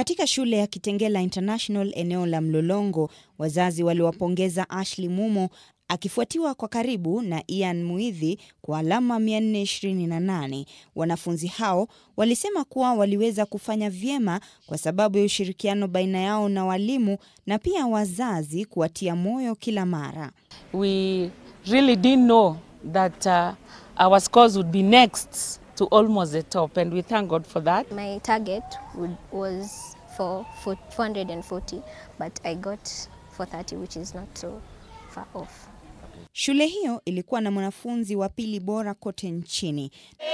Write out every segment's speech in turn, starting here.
Katika shule ya Kitengela International eneo la Mlolongo, wazazi waliwapongeza Ashley Mumo akifuatiwa kwa karibu na Ian Muidhi kwa alama 428. Wanafunzi hao walisema kuwa waliweza kufanya vyema kwa sababu ya ushirikiano baina yao na walimu na pia wazazi kuwatia moyo kila mara. We really didn't know that uh, our scores would be next to almost the top and we thank God for that. My target would, was for, for 440 but I got 430 which is not so far off. Shule hiyo ilikuwa na mwanafunzi wa pili bora kote nchini.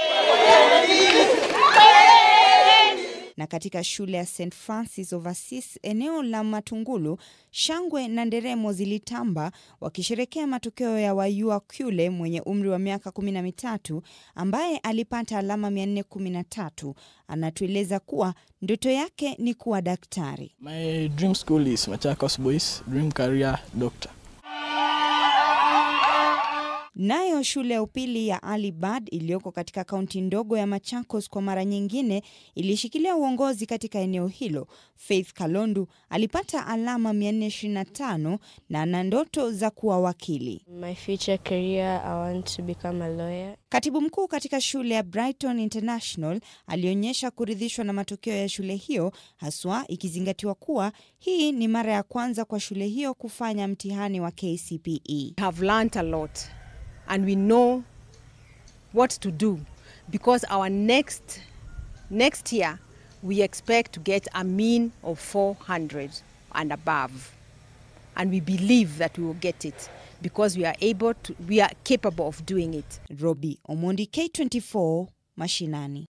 Na katika shule ya St Francis of Assisi eneo la Matungulu, shangwe na nderemo zilitamba wakisherekea matokeo ya Wayua Kyule mwenye umri wa miaka kumi na mitatu ambaye alipata alama 413. Anatueleza kuwa ndoto yake ni kuwa daktari. My dream school is Machakos Boys, dream career doctor. Nayo shule ya upili ya Ali Bad iliyoko katika kaunti ndogo ya Machakos kwa mara nyingine ilishikilia uongozi katika eneo hilo. Faith Kalondu alipata alama 425 na ana ndoto za kuwa wakili. My future career, I want to become a lawyer. Katibu mkuu katika shule ya Brighton International alionyesha kuridhishwa na matokeo ya shule hiyo, haswa ikizingatiwa kuwa hii ni mara ya kwanza kwa shule hiyo kufanya mtihani wa KCPE. have learned a lot and we know what to do because our next next year we expect to get a mean of 400 and above and we believe that we will get it because we are able to we are capable of doing it Robi Omondi, K24, Mashinani.